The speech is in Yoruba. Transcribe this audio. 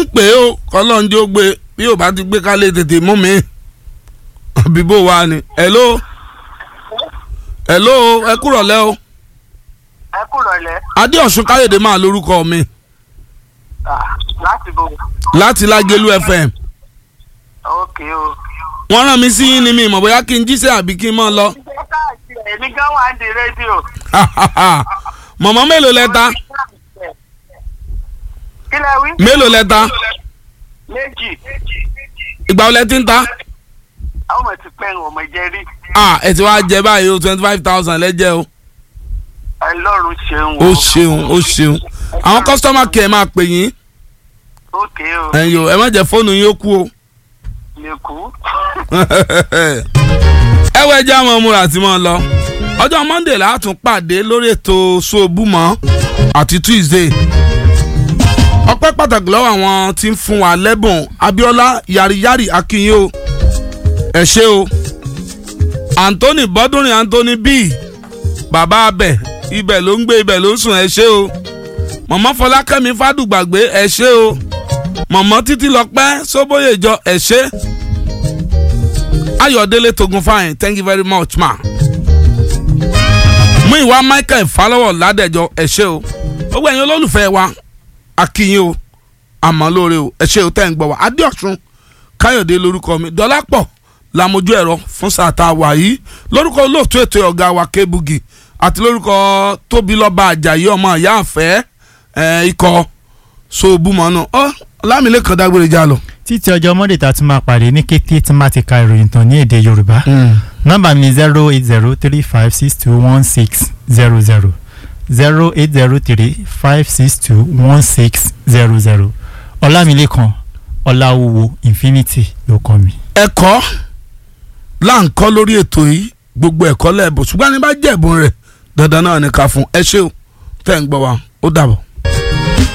ń pè é o kọ́lọ́njẹ́ ó gbé bí yóò bá ti gbé kálẹ̀ tètè mú mi àbí bó wa ni hello hello ẹ kúrọ̀ lẹ́ o ẹ kúrọ̀ lẹ́ adéọ̀sùn káyọ̀dé máa lórúkọ mi láti bò láti lágẹ̀lú fm ókè o. wọ́n rán mi sí yín ni mi ìmọ̀ bóyá kí n jíṣẹ́ àbí kí n mọ̀ lọ èmi gan wà ní rédíò. mọ̀mọ́ mélòó lẹ ta kí lẹ wí. mélòó lẹ ta méjì ìgbà wo lẹ ti ń ta àwọn ọmọ ti pẹ́ ń ọmọ jẹ rí. ah ẹ ti wá jẹ báyìí o twenty five thousand lẹ́jẹ̀ o ọlọ́run ṣeun ó ṣeun ó ṣeun àwọn customer care máa pè yín ókè o ẹ̀yin o ẹ má jẹ́ fóònù yín ó kú o lè kú. ẹ wọ ẹjẹ àwọn ọmọ àti mọ lọ ọjọ́ monday la tún pàdé lórí ètò sobúmọ àti tuesday ọpẹ́ pàtàkì lọ́wọ́ àwọn tí ń fún wa lẹ́bùn abiola yariyari akinye o ẹ ṣé o anthony bọ́dúnrin anthony b bàbá abẹ ibẹ̀ ló ń gbé ibẹ̀ ló ń sùn ẹ ṣé o mọ̀mọ́ fọlákẹ́mi fádùgbàgbé ẹ ṣé o mọ̀mọ́ títí lọ́pẹ́ sóbóyèjọ ẹ ṣé ayọ̀délé togun fine thank you very much ma. mú ìwà michael falọ́wọ̀ ládẹ́jọ́ ẹ ṣé o gbogbo ẹ̀yin olólùfẹ́ wa akínyìn o àmọ́ lóore o ẹ ṣé o tẹ́ ń gbọ́ wa adéọ̀sùn káyọ̀dé lórúkọ mi dọ́lápọ̀ làmójú ẹ̀rọ fún sàtà wà yìí lórúkọ olóòtú ètò ọ̀gá wa kébugi àti lórúkọ tóbilọ́ba àjàyí ọmọ ìyá àfẹ́ ẹ̀ ikọ̀ sobúmọ́nù ọ́ lámìlẹ́kàn dágbére já lọ. títí ọjọ́ monday tá a tún máa pàdé ní kété tí máa ti ka ìròyìn tán ní èdè yorùbá nọ́mbà mi zero eight zero three five six two one six zero zero zero eight zero three five six two one six zero zero ọlámilékan ọláwúwo infinity ló kọ́ mi. ẹ̀kọ́ là ń kọ́ lórí ètò yìí gbogbo ẹ̀kọ́ lẹ́ẹ̀bùn ṣùgbọ́n ní bá jẹ̀bùn rẹ̀ dandan náà ní ká fún ẹ ṣé o tẹ́ ń gbọ́ wa ó dàbọ̀.